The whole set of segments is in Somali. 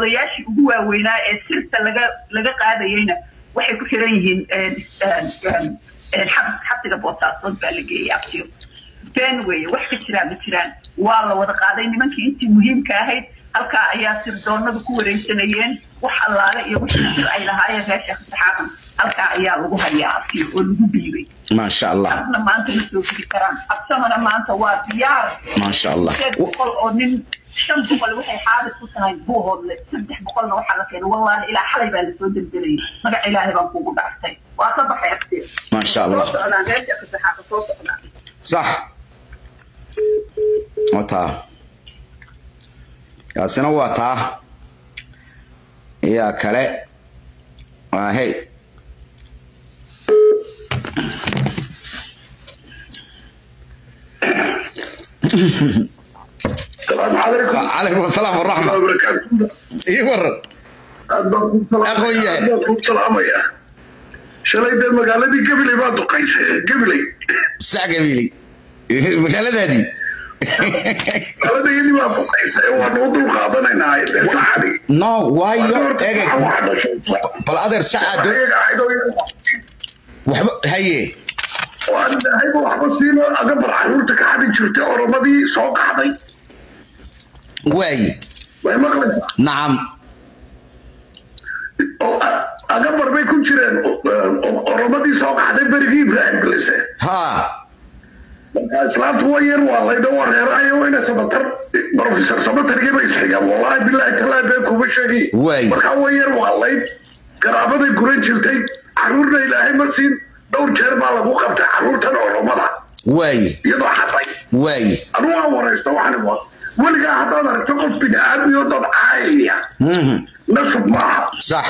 odayaashii ugu waaweynaa ee sirta laga laga qaadayeyna waxay ku xiran yihiin xabsiga boosaasood baa la geeyay abtiyo been weeye wax ka jiraan ma jiraan waa la wada qaaday nimankii intii muhiimka ahayd halkaa ayaa sirdoonadu ku wareegsanayeen wax allaale iyo wixii sir ay lahaayeen reesha saxaaban halkaa ayaa lagu hayaa abtiyo oo lagu biibay maasha allah abna maanta ma soo gudi karaan absamana maanta waa diyaar maasha allah sideed boqol oo nin shan boqol waxay xaabis ku tahay buuhoodle saddex boqolna waxaa la keenay wallaahi ilaa xalay baa lasoo deldelayay magac ilaahay baan kuugu dhaartay waa ka baxay abtiyo maasha allah soo socdaan reesha saxaaban soo socdaan صح وتا kaasina waa taa iyaa kale waa hey السلام عليكم calaykum asalaam ورحمة waraxma الله وبركاته ii waran أخوي. salaamaya shalay dee magaaladii gabiley baa duqaysay gabiley sac gabiili magaaladaadii magaaladayadii baa duqaysay waanu u dul qaadanaynaa dee saxadii no waayo egeg bal adeer sacaad waxba haye hayba waxba siino agabar caruurta ka xadi jirtay oromadii soo qaxday waaye way maqlaysaa nacam oo agabar bay ku jireen oromadii soo qaxday berigii ibraahim galise haa marka islaamtu waa yar waa laydho wareerayo ina sabatar professor sabatargii bay isxigaan wallahi billahi talaa been kuma sheegi Waay. marka waa yar waa layd garaabaday guran jirtay caruurna ilaahay ma siin dhowr jeer baa lagu qabtay caruurtan oromada waaye iyadoo xaday waaye anu waa waraysto waxaan wa weligaa haddaad aragto qof bini aadmiyo dad caayaya Mhm. nasab maaha sax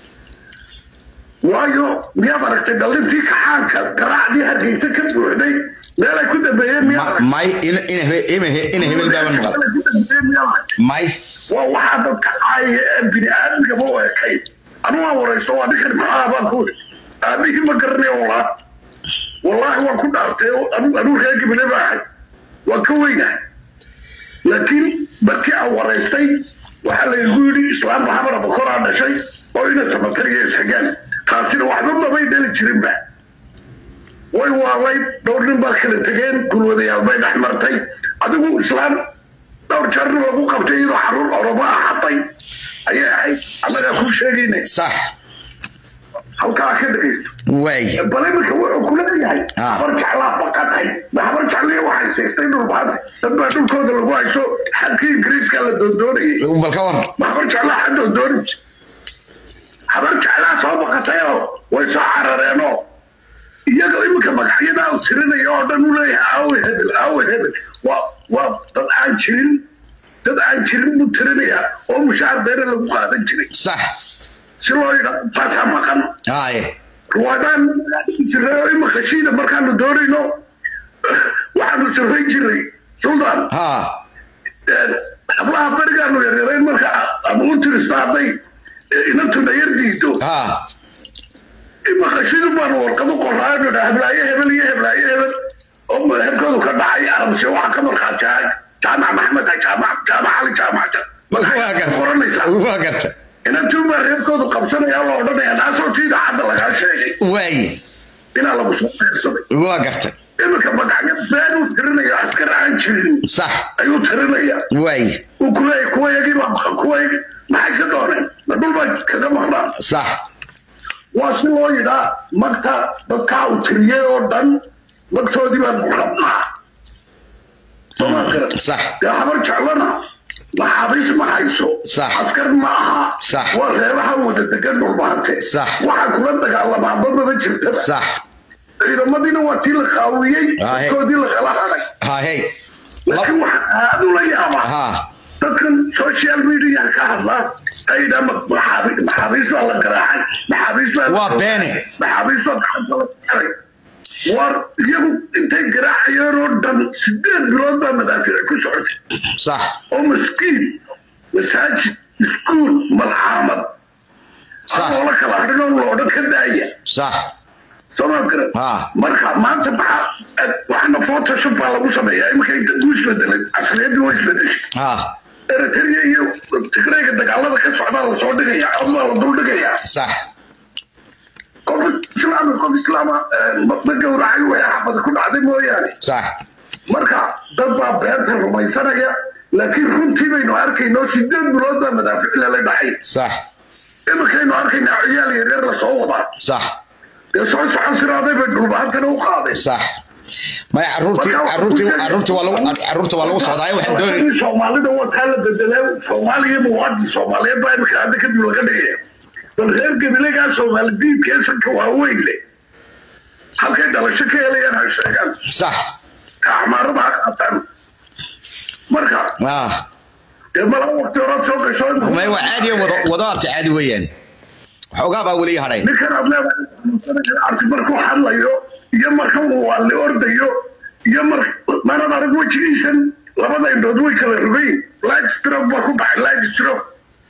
waayo miyaad aragtay dhalintii kaxaanka garaacdii hargeysa ka buuxday meelay ku dambeeyeen miyaad Ma- aragtay may ina ina he- ina he- ina hebel baaban maqal Meelay ku dambeeyeen miyaad aragtay may waa waxaa dadka caaya ee bini aadmigaba u ekayn anu waa waraysto waa ninkan maxaa baan ku iri aabihii ma garanayo walaa wallaahi waan ku dhaartay anu anuu reer gabile baa ahay waan ka weynahay laakiin markii aan waraystay waxaa laygu yidhi islaam maxamada bakoraa dhashay oo ina samatariya isxigaan taasina waxba mabay dhali jirinba way waalayd dhowr nin baa kala tegeen gulwadayaal bay dhex martay adigu islaam dhowr jeerna lagu qabtay iyadoo xaruur oromo ah xatay ayay ahayd annagaa kuu sheegayna sax halkaa ka dhegaysto waaye bal iminka wuxuu ku leeyahay Ah. habar jeclaa baqatay habar jecliya waxay seegtay dhulbaanta dad baa dhulkooda lagu hayso xadkii ingiriiska la doondoonayay bal ka war ma habar jeclaa xa doondooni habar jeclaa soo baqatayoo way soo carareenoo iyaga iminka magacyadaa u tirinaya oo dhan u leeyahay aawe hebel aawe hebel waa waa dad aan jirin dad aan jirin buu tirinayaa oo mushaar beere lagu qaadan jiray sax si loo yidhaa taasaa maqan haye ruwaadaan jiray oo imika shiida markaanu doonayno waxaanu sirray jiray sultan haa hablaha berigaanu yaryarayn marka ama u tirista hadday inantuna yar diido haa imika shidu baanu warqado qoraayo dha heblaayo hebel iyo heblaayo hebel oo meherkoodu ka dhacay arabse waxa ka markhaatiyahay jaamac maxmed jaamac jaamac cali jaamac waa garta qoranaysaa waa garta inantuu baa reerkoodu qabsanaya la odhanaya naasoo tiida hadda lagaa sheegay waaye inaa lagu soo qeybsaday waa garta iminka magacyo been uu tirinayo askar aan jirin sax ayuu tirinaya waaye uu kuleeyahy kuwa yagii baa maqan kuwa yagii maxay ka dooneen ma dhul baa kaga maqnaan sax waa si loo yidhaa magta dadkaa uu tiriyey oo dhan magtoodii baan ku rabnaa sooma garan sax dee habar jeclana maxaabiis ma hayso Sax. askar ma aha Sax. waa reebaha wada degan dhulbaante Sax. waxaa kula dagaalamaa badaba jirtaba sax ciidamadiina waa tii la qaawiyey Ah, he. dadkoodii la kala haday haa hey laakiin waxaa aad ula yaabaa haa dadkan social media ka hadlaa ayda maxaabiis baa la garaacay maxaabiis baa la Waa beene. maxaabiis baa gacanta la xiray war iyagu intay garaacayeen oo dhan sideed bilood baa madaafiic ku socotay sax oo maskiin masaajid iskuul malcaamad sax adoo la kala hadhin oo loodhan ka daaya sax sooma garan Ah. marka maanta maxaa waxna photoshop baa lagu sameeyaa iminka inta uu isbedelay asliyadii waa isbedeshay haa eritrea iyo tigrayga dagaalada ka socdaa lasoo dhigaya ama la dul dhigaya sax qof islaam qof islaama ma gowracay way xabad ku dhacday mooyaane sax marka dad baa beenta rumaysanaya laakiin runtii baynu arkayno sideed bilood baa madaafic lala dhacay sax iminkaynu arkaynaa ciyaal yaryar lasoo wadaa sax dee soo socon siraaday bay dhulbahantana u qaadeen sax maya caruurtii caruurtii caruurtii waa lagu caruurtii waa lagu socdaayo waxaan doonay soomaalida wataa la bedelay soomaaliya muwaadin soomaaliyeed baa imika hadda kadib laga dhigaya bal reer gabilegaa soomaali diidka sanka waaweyn leh halkay dhalasho ka helayaan ha sheegaan sax axmaarada ha qaataan marka ah dee mala waqti horaad soo gasho maya waa caadi wado wado abti caadi weeyaan waxoogaa baa weli hadhay ninkan aad leedahay arti markuu hadlayo iyo marka uu waalli ordayo iyo mar manad arag wejigiisan labada indhood way kala rogayn light stroke baa ku baxay light stroke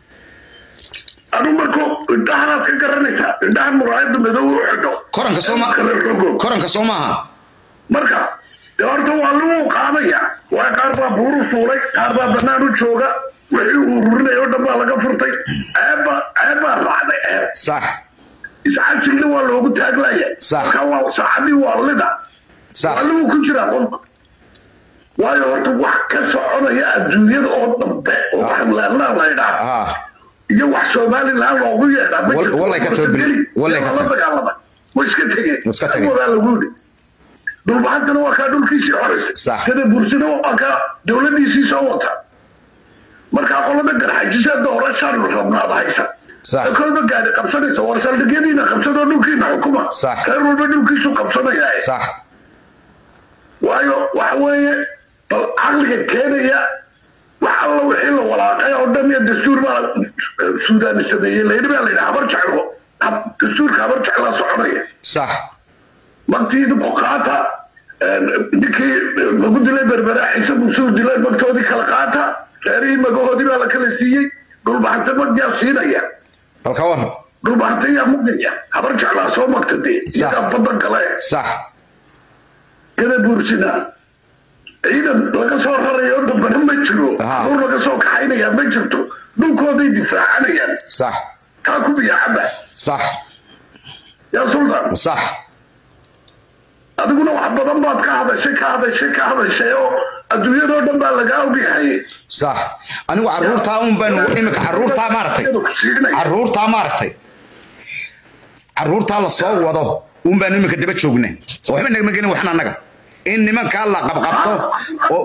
adu markuu indhahanaad ka garanaysaa indhaha muraayada madow u xidho koranka soo ma kala rogo koranka soo maaha marka dee horta waa lagu qaadaya waa qaar baa buuru fuulay qaar baa banaan u jooga wixii uu rurinaya oo dhan baa laga furtay ceebbaa ceebbaa raacday ceeb sax iscajigna waa loogu taaglaya Sax. marka waa saacadii waa lida sax waa lagu ku jiraa qolka waayo horta wax ka soconaya adduunyada oo dambe oo wax laanlaan la idhaa ah iyo wax somalilan loogu yeedhaa ma Wal- jirto. wallay ka tabar beri- wallay ka Waa la tabar. dagaalamay way iska tegeen Way iska tegeen. wadaa lagu yidhi dhulbahantana waa kaa dhulkiisii xoraysay Sax. sida bursina waa kaa dowladiisii soo wata markaa qolada garxajisa doorashaan rabnaada haysa Sax. kolba gaari qabsanaysa war saldhigyadiina qabsadoo dhulkiina xukuma Sax. reer walba dhulkiisu qabsanaya sax waayo waxa weeye bal caqliga keenaya wax alla wixii la walaaqay oo dhan iyo dastuur baa suudaani sameeyey layidhi baa layidhi habar jeclo hab- dastuurka habar jeclaa soconaya sax magtiida buqaata ninkii lagu dilay berbera ciise muusuu dilay magtoodii kala qaata reerihii magahoodii baa la kala siiyey dhulbahante magyaa siinaya bal ka waran dhulbahante yaa magaya habar jeclaa soo magta dee iyagaa badan kale sax kada buursina ciidan laga soo rarayo dambana ma jiro Aha. aruur laga soo kaxaynaya ma jirto dhulkooday difaacanayaan sax taa ku biyaacaba sax yaa sultan sax adiguna wax badan baad ka hadashay ka hadashay ka hadashay oo adduunyadoo dhan baa lagaa ogyahay sax anigu caruurtaa un baan imika caruurtaa maaragtay caruurtaa maaragtay caruurtaa la soo wado un baan imika daba joogna waxba nagama gelin waxna annaga in nimankaa la qabqabto oo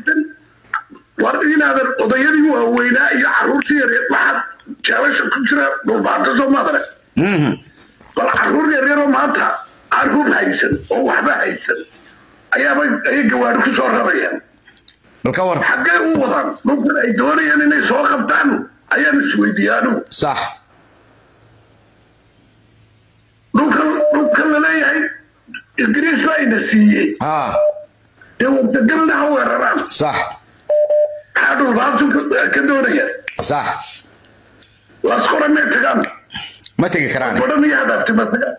war inaadan odayadii waaweynaa iyo caruurtii yaryar waxaad jeelasha ku jira dhulbaanta soo maadare Mhm. bal caruur yaryaroo maanta caruur haysan oo waxba haysan ayaaba ayay gawaari ku soo rarayaan bal ka war xaggee u wadaan dhulkan ay doonayaan inay soo qabtaan ayaan isweydiiyaa anigu sax dhulkan dhulkan la leeyahay ingiriis baa ina siiyey ha dee wadagalna ha weeraraan sax maxaa dhulbaantu ka- ka doonaya sax laskora may tagaan ma tegi karaan badhan iyo hadaabti ma tagaan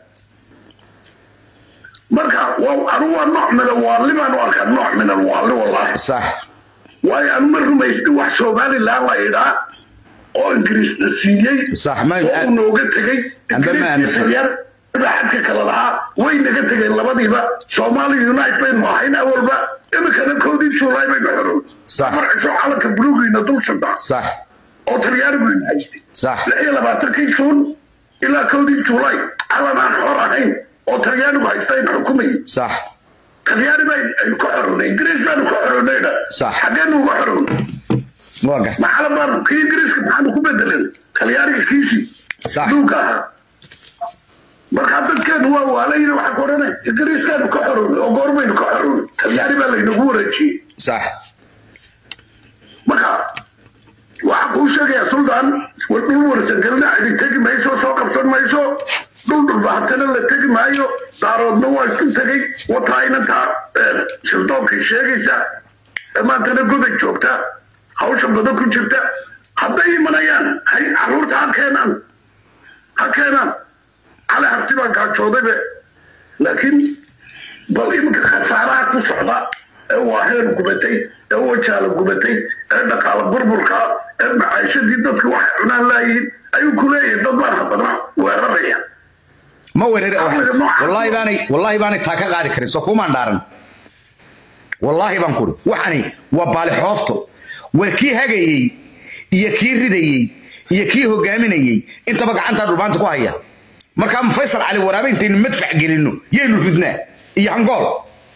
marka waa anu waa nooc min alwaalli baanu arkaa nooc min alwaalli wallahi sax waayo anu ma rumaysni wax somalilan la idhaa oo ingiriisna siiyey Sax, ma- oo uu nooga tegey Amba ma aaminsan. xadka kale lahaa way naga tegeen labadiiba somali unite baynu ahayn awalba iminkana koodii juulaay baynu xorow Sax. marciso calanka buluugiina dul shantaa sax oo talyaanigu ina haystay sax lix iyo labaatankii juun ilaa koodii juulaay calan aan xor ahayn oo talyaanigu haysta aynu xukumayay sax talyaani baa aynu ka xorownay ingiriis baanu ka xorownayna Sax. xaggeenu uga xorownay waa garta maxaa baanu kii ingiriiska maxaanu ku bedelan talyaaniga kiisii Sax. duulka ahaa markaa dadkeenu waa waalayna waxaa ku odhanay ingiriiskaanu ka xorownay oo goormaynu ka xorownay talyaani baa laynagu wareejiyey sax marka waxaa kuu sheegayaa suldaan war dhul warsangelina cidi tegi mayso soo qabsan mayso dhul dhulbahatana la tegi maayo daaroodna waa isku tegey wataa inantaa shildoonkay sheegaysa dhammaantana goday joogta hawsha badan ku jirta hadday imanayaan hay caruurta ha keenaan ha keenaan cali harti baan kaajoodaybe laakiin bal iminka khasaaraha ku socda ee waaheer gubatay ee wajaala gubatay ee dhaqaala burburka ee macaashadii dadka waxay cunaan laayihiin ayuu ku leeyahay dad baan haddana weeraraya ma weerar wallahi baanay wallahi baanay taa ka qaadi karin soo kumaan dhaaran wallaahi baan kuri waxani waa baali xoofto war kii hagayey iyo kii ridayey iyo kii hogaaminayey intaba gacantaa dhulbaanta ku haya markaa ma faysal cali waraabe intaynu madfac gelinno yaynu ridnaa iyo hangool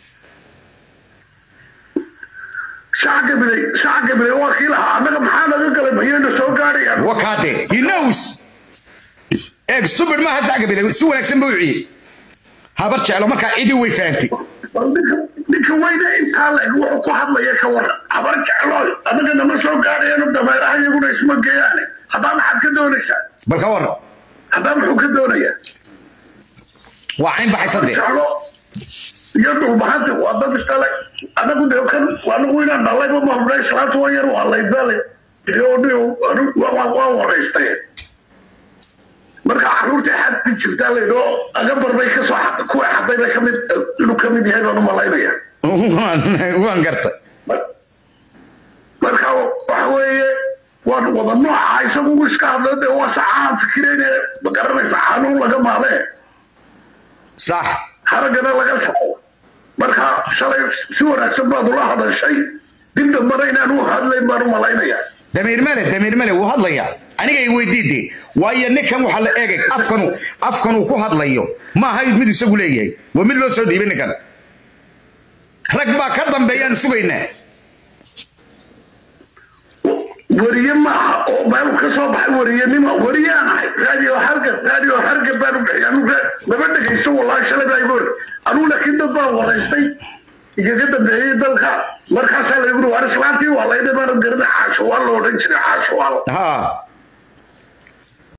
shacabka bilay shacabka bilay waa kii lahaa annaga maxaa naga galay mayayna soo gaadhayaan wakaade he knows eeg stupid maaha sacga biday si wanaagsan buu ciyey habar jeclo markaa cidii way fahantay bal ninka ninka weyne intaa leg wuxuu ku hadlaya ka waran habar jeclooy annaga nama soo gaadhayano dameeraha iyaguna isma geeyaane haddaa maxaad ka doonaysaa bal ka waran haddaa muxuu ka doonayaa waa cayn baxaysa dee jeclo iyo dhulbahanta waa dad istale anagu de kan anagu inaan dhalayba mahubnay islaanta waa yar waa laydale waa waraystay marka caruurta xadki jirtaa laydhoo agabar bay kasoo xad kuwa xaday bay kamid inuu kamid yahay baan u malaynaya waan gartay marka waxa weeye waan wada nooca isagu iska hadla de waa saxaan fikirayne ma garanaysa xanuun laga maalee sax haragana laga saxo marka shalay si wanaagsan baad ula hadashay dib dambana inaan u hadlayn baan u malaynayaa damiir male damiir male wuu hadlayaa aniga i weydiide waayo ninkan waxaa la eegay afkanu afkanuu ku hadlayo ma aha mid isagu leeyahay waa mid loo soo dhiibay ninkan rag baa ka dambeeyaan sugaynaa weriye maaha oo meel ka soo baxay weriyenimo weriyaan ahay radio hargab radio hargab baan u bixiyay anu lama dhegayso wallahi shalay baa igu hor anugu laakiin dad baan waraystay igaga dambeeyey dalka markaasaa laygu waar islaantii waa layda baan garana caasho waa la odhan jiray caasho waa ha